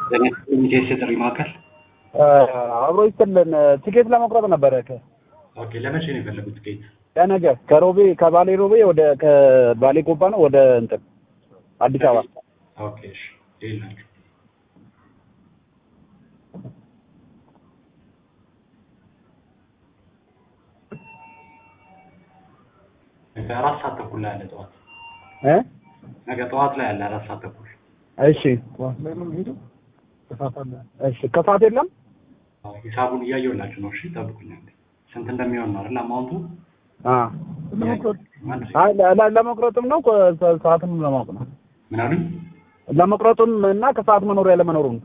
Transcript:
ሚቴስ የጥሪ ማዕከል አብሮ ይስጥልን። ቲኬት ለመቁረጥ ነበረ ከ ኦኬ። ለመቼ ነው የፈለጉት ቲኬት? ከነገ ከሮቤ ከባሌ ሮቤ ወደ ከባሌ ጎባ ነው ወደ እንትን አዲስ አበባ ኦኬ። እሺ ይላችሁ ነገ አራት ሰዓት ተኩል ላይ አለ ጠዋት። እ ነገ ጠዋት ላይ አለ አራት ሰዓት ተኩል። እሺ እሺ ከሰዓት የለም አዎ፣ ሂሳቡን እያየሁላችሁ ነው። እሺ ጠብቁኝ። አንዴ ስንት እንደሚሆን ነው አይደል አማውንቱ? አ አይ ለ- ለ- ለመቁረጥም ነው ከ- ሰዓትም ለማወቅ ነው ምን አሉኝ? ለመቁረጡም እና ከሰዓት መኖር ያለ መኖሩን